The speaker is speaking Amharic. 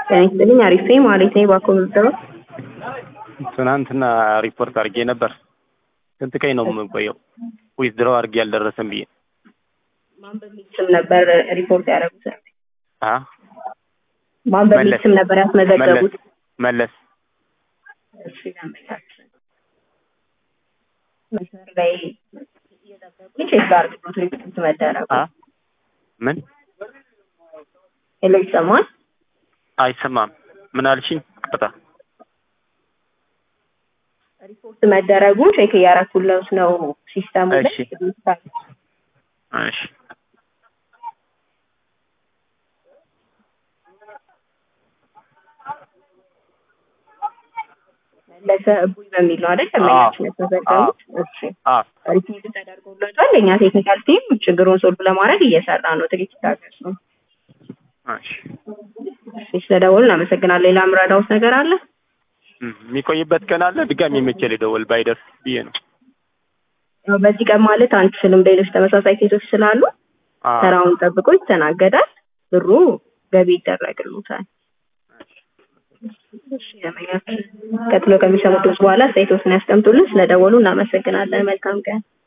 ጤና ይስጥልኝ። አሪፍ ነኝ ማለት ነኝ። እባክዎ ምዝገባ ትናንትና ሪፖርት አድርጌ ነበር። ስንት ቀኝ ነው የምቆየው? ዊዝድሮው አድርጌ አልደረሰም ብዬ ማን በሚል ስም ነበር ሪፖርት ያደረጉት? አ ማን በሚል መለስ። ስም ነበር ያስመዘገቡት? መለስ እሺ ለመታችን መስመር ላይ እየጠበቁኝ ቼክ ላድርግሎት ሪፖርት መደረጉ አ ምን ሄሎ ይሰማል? አይሰማም። ምን አልሽኝ? ቅጣ ሪፖርት መደረጉን ቼክ እያደረኩለት ነው ሲስተሙ ላይ እሺ። እሺ መለሰ እቡይ በሚል ነው አይደል? ደንበኛችን የተዘገቡት። እሺ አ ሪፖርት ተደርጎለታል። እኛ ቴክኒካል ቲም ችግሩን ሶልቭ ለማድረግ እየሰራ ነው። ጥቂት ታገሱ። እሺ እሺ ስለደወሉ እናመሰግናለን። ሌላ ምረዳውት ነገር አለ? እም፣ የሚቆይበት ቀን አለ። ድጋሚ መቼ ልደውል ባይደርስ ብዬ ነው። ያው በዚህ ቀን ማለት አንችልም። ሌሎች ተመሳሳይ ኬሶች ስላሉ አ ተራውን ጠብቆ ይስተናገዳል። ብሩ ገቢ ይደረግሉታል። እሺ ደንበኛችን ቀጥሎ ከሚሰሙት በኋላ አስተያየቶትን ያስቀምጡልን። ስለደወሉ እናመሰግናለን። መልካም ቀን